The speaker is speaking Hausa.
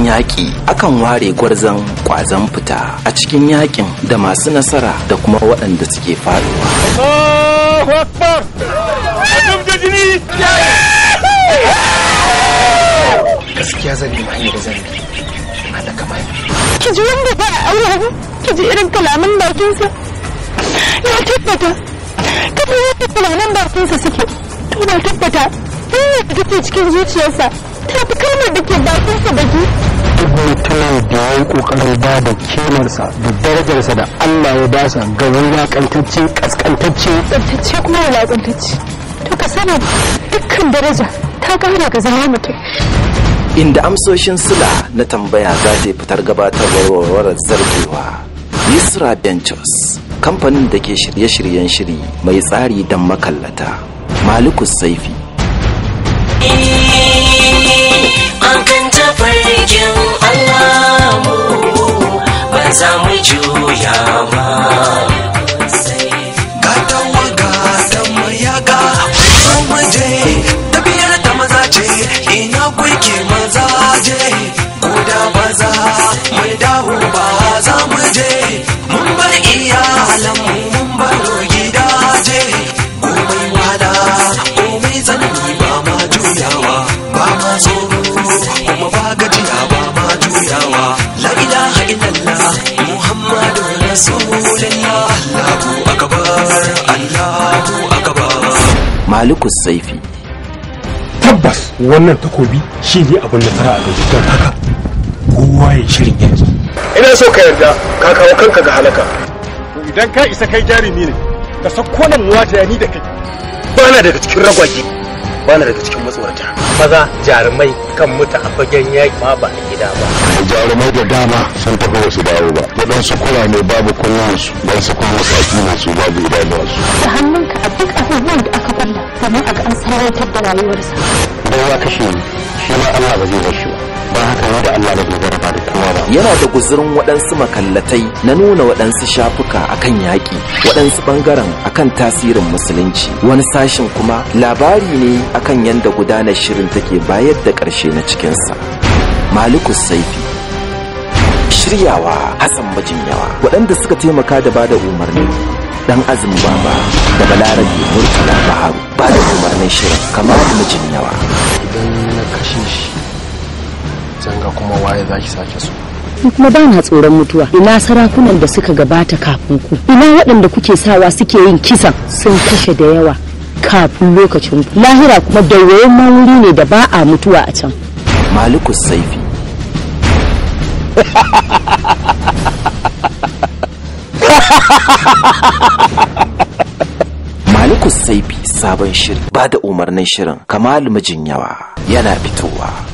yaƙi akan ware gwarzon ƙwazon fita a cikin yaƙin da masu nasara da kuma waɗanda suke faɗuwa. Allahu Akbar! Adam da jini! Gaskiya zan nemi hanyar da zan bi. Haɗa kamar. ki ji wanda ba a aure ki ji irin kalaman bakinsa na tabbata kafin yadda kalaman bakinsa suke to na tabbata hanyar da take cikin zuciyarsa ta fi kalmar da ke bakinsa baki duk mutumin da ya yi kokarin ba da kimarsa da darajarsa da Allah ya basa ga wulakantacce kaskantacce tsabtacce kuma wulaƙantacce to ka sani dukkan daraja ta kara ga zama mutum Inda amsoshin sila na tambaya za ta fitar gabatarwar warwarar zargewa. Yusra Ventures, kamfanin da ke shirye-shiryen shiri mai tsari don makallata. Malikus Saifi, akan tafarkin Allah mu ba za mu juya ba. gatawa gata mayaga mu je tafiyar ta maza ce ina kuke maza je ko da ba za mu dawo ba za mu je mun bar iyalan mu mun baro gidaje komai wada komai tsanani ba ma juyawa ba ma tsoro kuma ba gajiya ba ma juyawa la ilaha illallah muhammadu rasulullah allahu akbar allahu akbar Malikus Saifi, Tabbas wannan takobi shi ne abin nasara a gari don haka kowa ya shirin yanzu. ina so ka yarda ka kawo kanka ga halaka Idan ka isa kai jarumi ne, ka sauko nan wata ni da kai. bana daga cikin ragwage bana daga cikin matsorata maza jarumai kan mutu a fagen yaƙi ma ba a gida ba jarumai da dama sun tafi wasu dawo ba waɗansu kurame babu kunnuwansu wasu kuma saki ne su babu idanuwansu da hannunka a duk abubuwan da aka kulla domin a ga an sarautar da rayuwarsa don ya kashe ni shi ma Allah ba zai bar shi ba don haka ni da Allah da bai zaraba da kowa ba yana da guzurin waɗansu makallatai na nuna waɗansu shafuka akan yaƙi, waɗansu ɓangaren akan tasirin musulunci, wani sashin kuma labari ne akan yadda gudanar shirin take bayar da ƙarshe na cikinsa. Malikus Saifi Shiryawa Hassan Majinyawa waɗanda suka taimaka da bada umarni dan azumin baba da balarabe murtala baharu ba da umarnin shirin kamar Majinyawa. idan na kashe shi zan ga kuma waye za ki sake so Ni kuma ba na tsoron mutuwa ina sarakunan da suka gabata kafin ku ina waɗanda kuke sawa suke yin kisan sun kashe da yawa kafin lokacin ku lahira kuma dawayen wuri ne da ba a mutuwa a can Malikus Saifi Malikus Saifi sabon shiri ba da umarnin shirin Kamal Mijinyawa yana fitowa